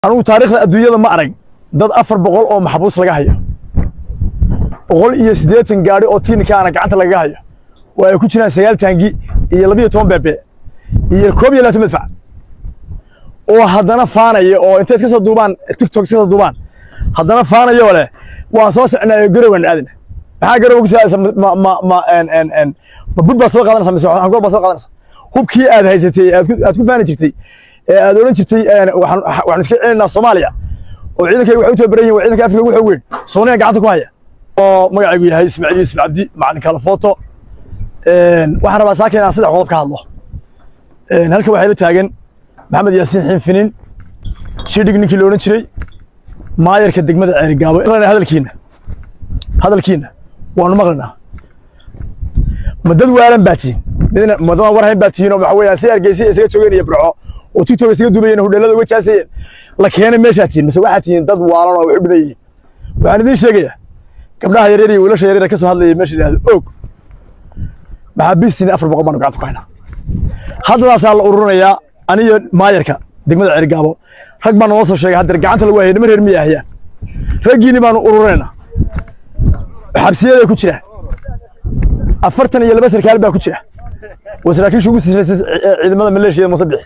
anugu taariikhda adduunyada ma arag dad afar boqol oo maxbuus laga hayo boqol iyo siddeetan gaadhi oo tiinikaana gacanta lagaga hayo oo ay ku jiraan sagaal taangi iyo labiyo toban beebe iyo koob iyo labaatan madfac oo haddana faanaya oo intay iska soo duubaan tiktok iska soo duubaan haddana faanayoo leh waan soo socnaa garowan aadina maxaa garowa ku saadaysa ma ma ma en en en ma bud baad soo qaadanaysa mise hangool baad soo qaadanaysa hubkii aad haysatay aad ku aad ku faani jirtay ee aad odhan jirtay waxaan waxaan iska celinaynaa soomaaliya oo ciidankayga waxay u tababaran yihin waa ciidanka afrika ugu xoog weyn soomaaliya gacanta ku haya oo magacaygu yahay ismaaciil yuusuf cabdi macalin kala foto waxaan rabaa saakin inaan saddex qodob ka hadlo halka waxaa ila taagan maxamed yaasiin xiinfinin shidhig ninkii la odhan jiray maayarka degmada ceerigaabo hadalkiina hadalkiina waanu maqlaynaa ma dad waalan baa tihiin midna madadaan war hayn baa tihiin oo waxa weeyaan si hargeysa isaga joogeen iyo burco oo tiktok isaga duubayeen hudheelada uga jaasayeen la keenay meeshaa tihiin mise waxaa tihiin dad waalan oo wax u dhiban yihiin waxaan idiin sheegayaa gabdhaha yaryar iyo wiilasha yaryar ka soo hadlaya meesha yidhahdo og maxaabiistiin afar boqol baanu gacanta ku haynaa haddadaasaa la ururinayaa aniyo maayarka degmada ceerigaabo rag baa naloo soo sheegay haddeer gacanta lagu hayay niman reer miya ahayaan raggiini baanu ururinaynaa xabsiyaday ku jiraan afartan iyo laba sarkaal baa ku jira waa saraakiisha ugu sisraysay ciidamada maleeshiyada muuse bixi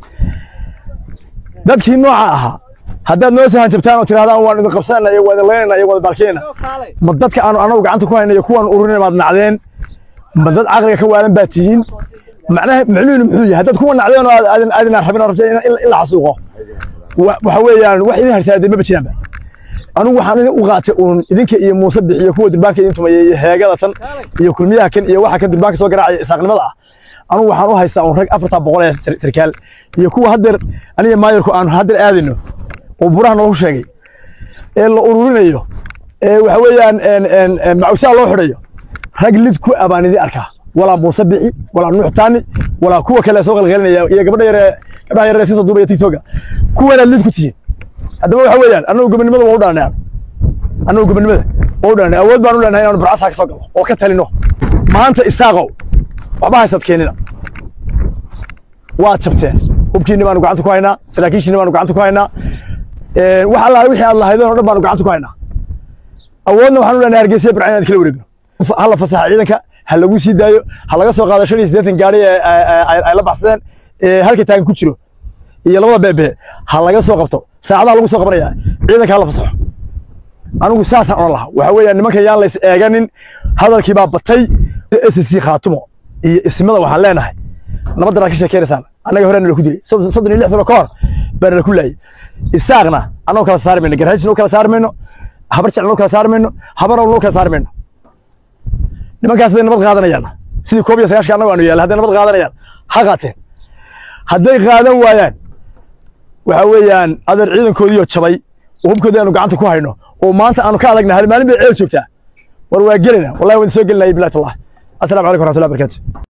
dadkii nooca ahaa haddaad noo sahan jabtaan oo tirahdaan waan idin qabsanayna iyo waa idin laynayna iyo waa idin baalkinayna ma dadka aanu anagu gacanta ku hayna iyo kuwaan ururinay maad nacdeen ma dad caqliga ka waalan baa tihiin macnaha macnuhuna muxuu yahay haddaad kuwa nacdeen oo aadin aadinaan rabin oo rabta in la xasuuqo waxa weeyaan wax idin harsaadeen maba jiraanba anigu waxaan idin u qaatay uun idinka iyo muuse bixi iyo kuwa durbaanka idin tumayay iyo heegada tan iyo kulmiyaha kan iyo waxa kan durbaanka soo garaacaya isaaqnimada ah anigu waxaan u haystaa uun rag afartaa boqol ee sarkaal iyo kuwa haddeer aniga maayarku aan haddeer aadayno oo buraha noogu sheegay ee la ururinayo ee waxa weeyaan macawsaa loo xidhayo rag lid ku abaan idin arkaa walaa muuse bixi walaa nuux taani walaa kuwa kale soo qalqalinaya iyo gabadha yare gabdhaha yare iska soo duubaya tiktoka kuwanaad lid ku tihiin haddaba waxa weeyaan annagu gobonimada waa u dhalanay aan annagu gobonimada waa u dhalanay awood baan u leenahay inaanu burcasaa ka soo galo oo ka talino maanta isaaqow waxba haysad keenina waad jabteen hubkiinni baanu gacanta ku haynaa saraakiishiinni baanu gacanta ku haynaa wax allaale wixii aad lahaydeen oo dhan baanu gacanta ku haynaa awoodna waxaan u leenahay hargeysa burca inaad kala wareegno ha la fasaxa ciidanka ha lagu sii daayo ha laga soo qaado shan iyo siddeetan gaari ay la baxsadeen halka taagan ku jiro iyo labada beebe ha laga soo qabto saacadaha lagu soo qabanayaa ciidanka ha la fasaxo anigu saasaan odhan lahaa waxa weeyaan nimankan yaan lays eeganin hadalkii baa batay s c khaatumo iyo ismada waxaan leenahay nabaddan aad ka sheekeynaysaan annaga horena la ku dilay soddon iyo lix sano ka hor baana la ku laayay isaaqna annagoo kala saari mayno garhaajina kala saari mayno habar jeclana kala saari mayno habarowna kala saari mayno nimankaas hadday nabad qaadanayaan sidii koob iyo sagaashka annago aanu yaalla hadday nabad qaadanayaan ha qaateen hadday qaadan waayaan waxa weeyaan adeer ciidankoodiioo jabay oo hubkoodii aanu gacanta ku hayno oo maanta aanu ka adagna hal maalin bay ceel joogtaa war waa gelina wallahi waan soo gelinaya bilahi tallah assalaamu calaykum waraxmatullahi barakatu